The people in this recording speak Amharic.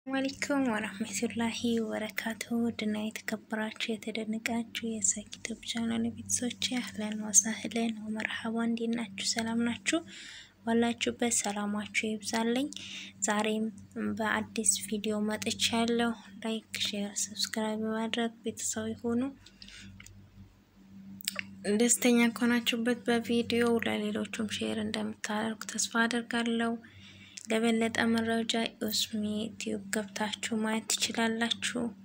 አለይኩም ወረህመቱላሂ ወበረካቱሁ ድና የተከበራችሁ የተደነቃችሁ የሳቅ ዩቲዩብ ቻናል ቤተሰቦች አህለን ወሳህለን ወመርሐባ እንዴት ናችሁ? ሰላም ናችሁ? ባላችሁበት ሰላማችሁ ይብዛልኝ። ዛሬም በአዲስ ቪዲዮ መጥቻለሁ። ላይክ፣ ሼር፣ ሰብስክራይብ በማድረግ ቤተሰብ ይሁኑ። ደስተኛ ከሆናችሁበት በቪዲዮ ለሌሎቹም ሼር እንደምታደርጉ ተስፋ አደርጋለሁ። ለበለጠ መረጃ ኡስሚ ቲዩብ ገብታችሁ ማየት ትችላላችሁ።